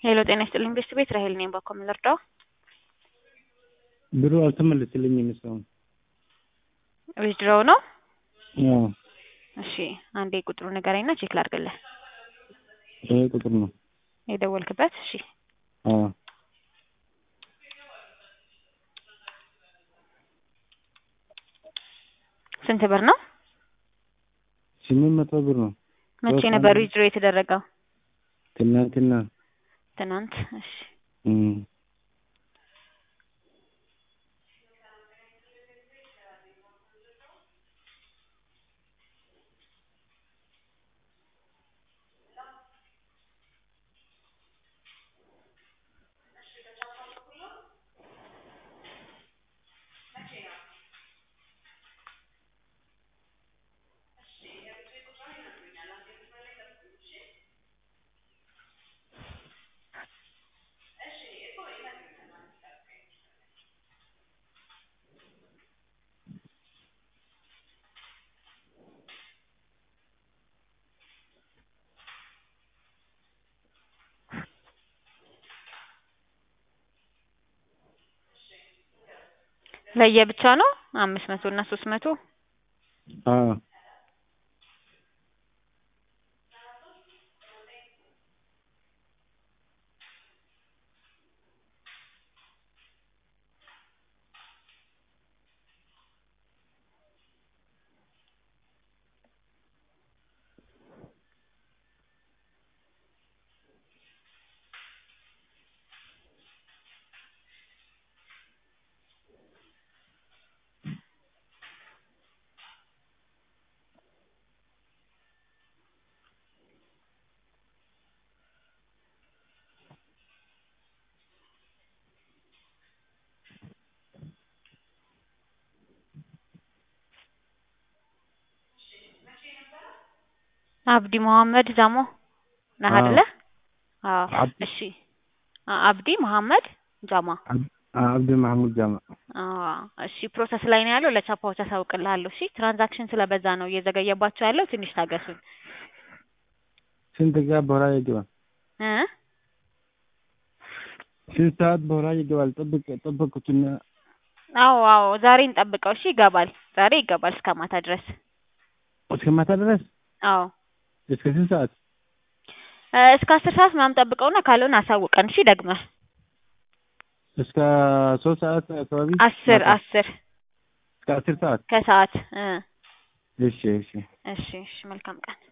ሄሎ ጤና ይስጥልኝ ቤስት ቤት ራሄል ነኝ። ባኮ ምን ልርዳው? ብሩ አልተመለስልኝም እስካሁን። ዊዝድሮው ነው? አዎ እሺ አንዴ ቁጥሩ ንገረኝና ቼክ ላድርግልህ። ይሄ ቁጥር ነው። የደወልክበት? እሺ አዎ ስንት ብር ነው? ስምንት መቶ ብር ነው። መቼ ሶስት ነበር አንድ- ዊዝድሮ የተደረገው? ትናንትና ትናንት። እሺ እም፣ ለየብቻ ነው አምስት መቶ እና ሶስት መቶ አዎ አብዲ መሐመድ ዛሞ ነህ አዎ። አይደለ? አዎ አብዲ- እሺ አ- አብዲ መሐመድ ጃማ አብ- አብዲ ማህሙድ ጃማ አዎ እሺ ፕሮሰስ ላይ ነው ያለው ለቻፓዎች አሳውቅልሃለሁ እሺ ትራንዛክሽን ስለበዛ ነው እየዘገየባቸው ያለው ትንሽ ታገሱን ስንት ጋር በኋላ ይገባል? እ ስንት ሰዓት በኋላ ይገባል? ጠብቅ ጠበቅኩትና አዎ አዎ ዛሬ እንጠብቀው እሺ ይገባል ዛሬ ይገባል እስከ ማታ ድረስ እስከ ማታ ድረስ አዎ እስከ ስንት ሰዓት? እ እስከ አስር ሰዓት ምናምን ጠብቀውና ካልሆነ አሳውቀን እሺ ደግመህ እስከ ሶስት ሰዓት አካባቢ አስር ማታ? አስር እስከ አስር ሰዓት ከሰዓት እ እሺ እሺ እሺ እሺ መልካም ቀን